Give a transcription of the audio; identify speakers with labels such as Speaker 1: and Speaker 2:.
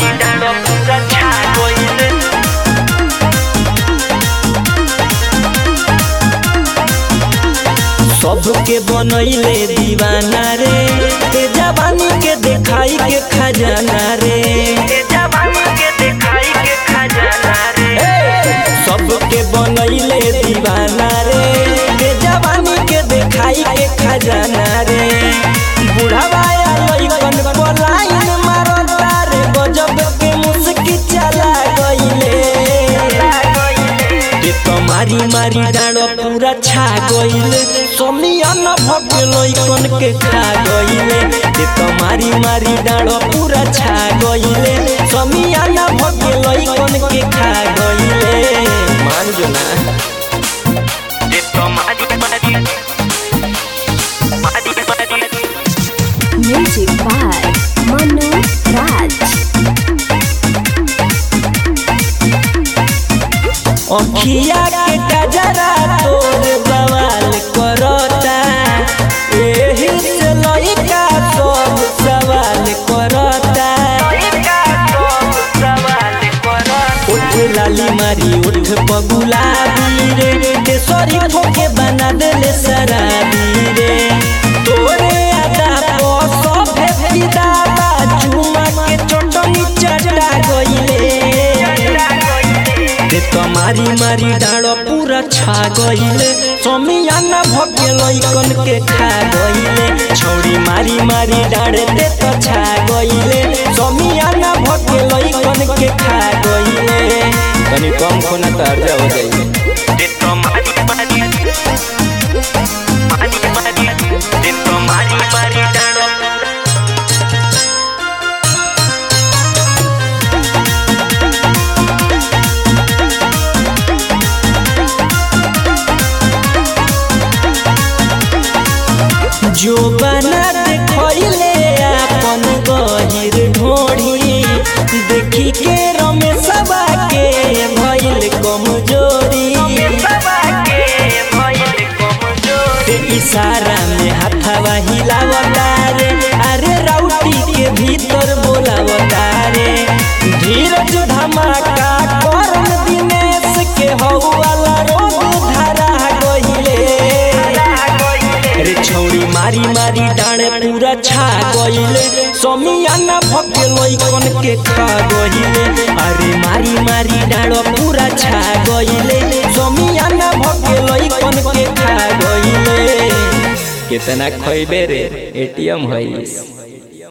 Speaker 1: मारी डालो पूरा छा गइले सबके बनैले दीवाना रे ते जवानी के देखाई के खजाना रे ते जवानी के देखाई के खजाना रे सबके बनैले दीवाना रे ते जवानी के देखाई के खजाना रे बुढ़ावा या लइकन पलायन मारता रे गजब के मुस्की चला गइले ते तो मारी मारी डाँडो पूरा छा गइले समियान भगे लइकन के खा गइले ते तो मारी मारी डाँडो पूरा छा गइले समियान भगे लइकन के खा गइले मान जो ना ते तो मारी मारी मारी मारी
Speaker 2: Music by Manu Raj.
Speaker 1: अखिया के गजरा तोर बवाल करता एही से लइका सब सवाल करता उठ लाली मारी उठ पगुलाबी रे केसरी ठोके बना देले शराबी रे तोरे आदा को सब फिदा बा चुमा के चटनी चटा गइले ते तो मारी मारी डाँडो पूरा छा गइले समियाना भगे लइकन के खा गइले छौरी मारी मारी डाँडे ते तो छा गइले समियाना भगे लइकन के खा गइले तनी कम खोना त अर्जा हो जाइए ते तो मारी मारी मारी मारी ते तो मारी मारी डाँडो जो बना देखले अपन गहिर ढोढ़ी देखी के रमेशवा के भइल कमजोरी ते इशारा में हाथवा हिलावता रे अरे राउटी के भीतर बोलावता रे धीरज धमाका करन दिनेश के हौवाला रोग धरा गइले रे छौरी मारी मारी डाँडे पूरा छा गइले समियाना भगे लइकन के खा गइले अरे मारी मारी डाँडो पूरा छा गइले समियाना भगे लइकन के खा गइले कितना खइबे रे एटीएम हईस